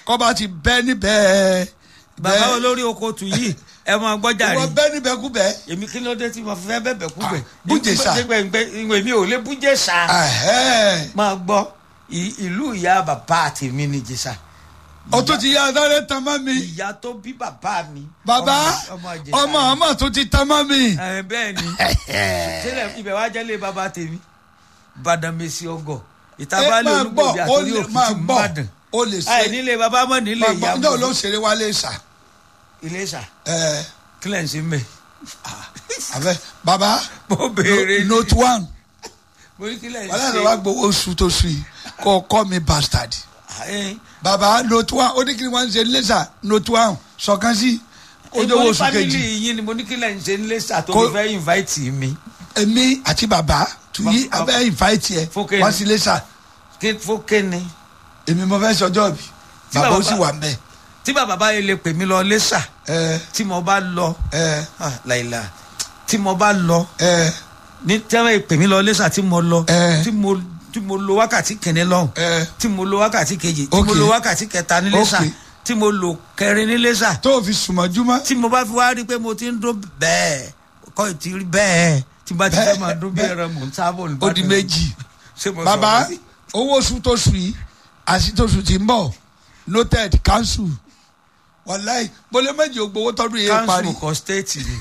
kọ́ba ti bẹ́ níbẹ̀. bàbá olórí oko tù yìí ẹ máa gbọ́jà rí wọ́n bẹ́ níbẹ̀ kú bẹ́. èmi kí ló dé tí mo fẹ́ bẹ̀bẹ̀ kú bẹ̀. Ah, Bújèṣà. èmi ò lè bújèṣà. Ẹ̀hẹ́. máa gbọ́ ì- ìlú ìyá bàbá tèmi ní jésà. o tún ti yá adáre tán mọ́ mi. ìyá tó bí bàbá mi. bàbá ọmọ Ìjẹ̀ṣà ọmọ ni. ọmọ tún ti tán mọ́ mi. ẹ bẹ́ẹ̀ ni sílẹ̀ ibẹ̀ wá jẹ́lé bàbá tèmi bàdàmẹ́sì ọgọ̀ ẹ ìtabalẹ̀ máa gbọ́ olúgbòbí ó àtòrí lè máa òkìtì gbọ́ mbàdàn ó lè àì ṣe nílé bàbá mọ̀ nílé máa ìyá gbọ́ náà ló mọ̀ ṣeré wálé ṣà. iléṣà ẹ kílẹ̀ ń ṣe mẹ́ abẹ bàbá mo béèrè ní note one mo ní kílẹ̀ ń wàhálà ṣe ló wá gbowó oṣù tó sùn yìí kọ́ kọ́ mi bastard. Ẹ, bàbá note one ó ní kí ni wọ́n ń ṣe lẹ́sà note one sọ̀kan sí ojú mo owó ní oṣù fámìlì kejì yín ni mo ní kílẹ̀ ń ṣe níléṣà tó Kó- fi fẹ́ invite mi èmi àti bàbá tuyi Bàbá- abẹ́ invite yẹ Fókè wá ni. sí lẹ́sà kí fókè ni èmi mo fẹ́ sọjọ́ bí Tí bàbá ó bàbá- sì wà ń bẹ̀ tí bàbá bá yẹ lè pè mí lọ léṣà ẹ tí mo bá lọ ẹ ah, láìla tí mo bá lọ ẹ ní tí wọ́n pè mí lọ léṣà tí mo lọ Ẹ. tí mo tí mo lo wákàtí kìíní lọ́hùn ẹ tí mo lo wákàtí kejì tí mo Ok. lo wákàtí kẹta ní léṣà Ok. tí mo lo kẹrin ní léṣà tó o fi sùnmọ́júmọ́ tí mo bá fi wá rí i pé mo ti ń dún bẹ́ẹ̀ kọ́ ì ti rí bẹ́ẹ̀ tí n bá ti fẹ́ Bẹ́ẹ̀, máa dún bí bẹ́ẹ̀. ẹran mò ń sábọ̀ ní ó di méjì ṣé mo bàbá sọ̀rọ̀ sí? owó oṣù tó sùn yìí àti tó sùn ti ń bọ̀ noted council wàláì bọ́lẹ̀ méjì ò gbowó tọ́dún yẹn parí council kọ state ni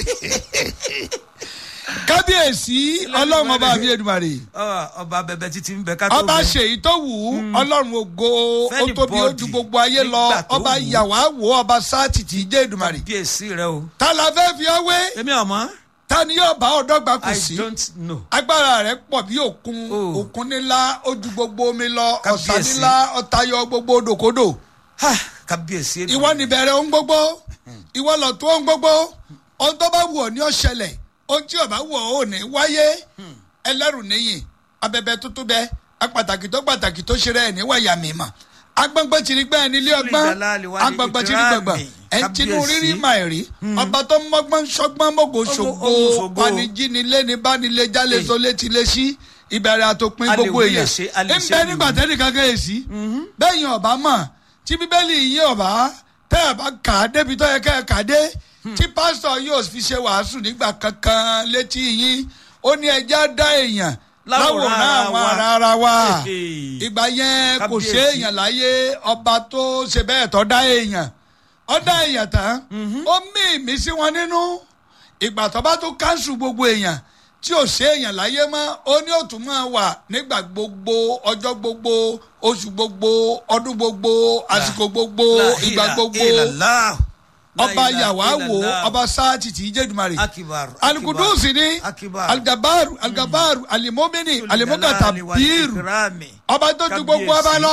kábíyèsí ọlọ́run ọba mi Èdùmàrè Ọ, ọba bẹbẹ títí ń bẹ ká tó ọba bẹ. ṣèyí tó wù ú ọlọ́run ògo ó Fẹ́ni tóbi ó ju bọ́ọ̀dì gbogbo ayé lọ nígbà tó ọba wù ú. ìyàwó àwò ọba sáàtì tí í jẹ́ Èdùmàrè bí èsì rẹ o. ta la fẹ́ fi ọ́ wé èmi ọmọ ta ni yóò bá ọ̀dọ́gba kù i sí don't know. agbára rẹ̀ pọ̀ bí òkun Oh. òkun nílá ó ju gbogbo omi lọ ọ̀sà Kábíyèsí. nílá ọ̀tayọ gbogbo odòkodò Ha, kábíyèsí èdè. ìwọ níbẹ̀rẹ̀ ohun gbogbo ìwọ lọ tó ohun gbogbo ohun tó bá wù ọ́ ní ọ̀ṣẹlẹ̀ ohun tí ò bá wù ọ́ ò ní wáyé ẹlẹ́rù níyìn abẹ́bẹ́ tuntun bẹ́ apàtàkì tó pàtàkì tó ṣe rẹ̀ ẹ̀ níwáyà mímọ́ agbọ́ngbọ́n ti rí gbẹ́ ẹni ilé ọgbọ́n Ìdálálẹ̀ wá ní agbọ́ngbọ́n ti rí ìkírámì. gbọ̀ngbọ̀n ẹ̀ ń tinú Kábíyèsí. rírí máa rí ọba tó mọ́gbọ́n sọ́gbọ́n mọ́gò ṣògo Ọmọ ṣògo. panijini lẹ́ni bánilé jálè Èyí. tó létí lé sí ìbẹ̀rẹ̀ àtòpin A lè gbogbo wí lè èèyàn ṣe, a lè ń ṣe bẹ lè nígbà wí. tẹ́nì kankan yè sí bẹ́ẹ̀ yẹn ọba mọ̀ tí bíbélì yín ọba tẹ́ ẹ bá kà á débi tó yẹ kẹ́ ẹ kà á dé tí pásítọ̀ yóò fi ṣe wàásù nígbà kankan létí yín ó ní ẹja dá èèyàn Láwòrán láwòrán ara àwọn wa. ará ara wa Hey. ìgbà yẹn kò Kábíyèsí. ṣe èèyàn láyé ọba tó ṣe bẹ́ẹ̀ tó dá èèyàn ó dá èèyàn tán ó mí ìmísí wọn nínú ìgbà tó bá tún káńsù gbogbo èèyàn tí ò ṣe èèyàn láyé mọ́ ó ní òtún máa wà nígbà gbogbo ọjọ́ gbogbo oṣù gbogbo ọdún gbogbo àsìkò gbogbo La ìgbà ilaha gbogbo illallah. La ọba ilaha yàwá wò illallah. ọba sáàtì tí í jẹ́ Èdùmàrè akibar alukudusi ni Akibar. aligabaru aligabaru alimomini alimokata biiru kirami. ọba tó ju gbogbo ọba lọ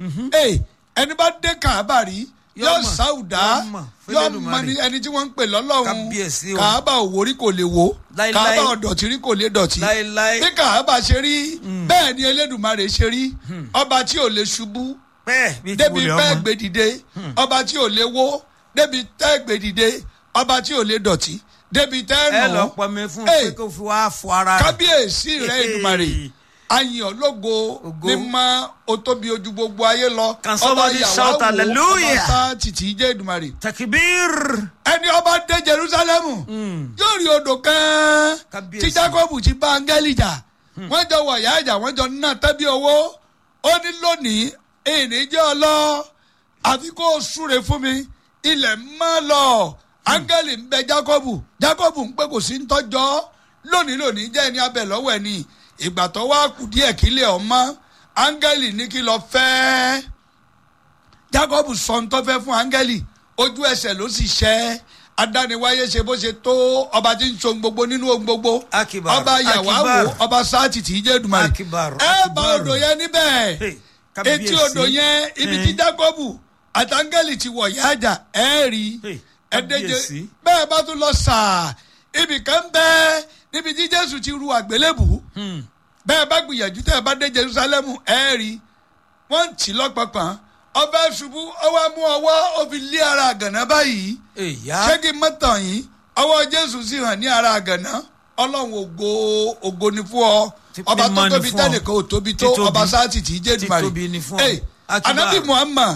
ee ẹni bá dé kàábà rí Yóò yóò mọ̀, sáwùdá yóò mọ̀, yóò fẹ́lẹ́dùmarè. mọ ní ẹni tí wọ́n ń pè lọ́lọ́run Kábíyèsí o. kàábà òwòrí kò lè wò Láíláí. kàábà ọ̀dọ̀tí rí kò lè dọ̀tí láéláé bí kàábà ṣe rí bẹ́ẹ̀ ni Elédùmarè ṣe rí ọba tí ò lè ṣubú bẹ́ẹ̀ bí ti débi wulẹ̀ pẹ́ ọmọ. gbèdìde ọba tí ò lè wó débi tẹ́ gbèdìde ọba tí ò lè dọ̀tí débi tẹ́ ẹ nù lọ pọnmi fún Hey. pé kó fi wá fọ ara rẹ̀. kábíyèsí rẹ Èdùmàrè ayin ológo Ògo. mímọ́ o tóbi ojú gbogbo ayé lọ Can somebody shout hallelujah? ọba sá títí jẹ́ Èdùmàrè takibir. ẹni ọba dé Jerusalemu yóò rí odò kan Kábíyèsí. tí Jákọ́bù ti bá áńgẹ́lì jà wọ́n jọ wọ̀ ìyá ìjà wọ́n jọ ná tẹ́bí owó ó ní lónìí èyí jẹ́ ọlọ́ àfi kó o súre fún mi ilẹ̀ mọ́ lọ áńgẹ́lì ń bẹ Jákọ́bù Jákọ́bù ń pé kò sí ń tọ́jọ́ lónìí lónìí jẹ́ ẹni abẹ lọ́wọ́ ẹni ìgbà tó wá kù díẹ̀ kílẹ̀ ọmọ áńgẹ́lì ní kí lọ fẹ́ẹ́ jacob sọ ń tọ́fẹ́ fún áńgẹ́lì ojú ẹsẹ̀ ló sì ṣẹ́ adániwáyé ṣe bó ṣe tó ọba tí ń so ohun gbogbo nínú ohun gbogbo Akibar, ọba yàwá Akibar. wo ọba sáàtì tí í jẹ́ Èdùmàrè Akibar, ẹ bá Akibar. odò yẹn níbẹ̀ Hey, etí kábíyèsí. odò yẹn ibi tí Eh. jacob àtàngẹ́lì ti wọ̀ yájà ẹ rí Hey, ẹdẹjẹ kábíyèsí. bẹ́ẹ̀ bá tún lọ sàá ibì kan bẹ́ẹ̀ níbi tí jésù ti ru àgbélébù Hmm. bẹ́ẹ̀ bá gbìyànjú tẹ́ ẹ bá dé jerusalem ẹ rí wọ́n ń tì lọ́pọ̀pọ̀n ọbẹ̀ ṣubú ọwọ́ mú ọwọ́ ó fi lé ara àgànná báyìí èyá ṣé kí n mọ̀ tàn yín ọwọ́ jésù sì hàn ní ara àgànná ọlọ́run ògo ògo ni fún ọ Tí ọba tó mímọ́ ni tóbi fún ọ. tẹ́nìkan ò tóbi tó Títóbi. ọba sáàtì tí í jẹ́ Èdùmàrè Títóbi ni fún ọ. Hey, Akibar. anabi muhammad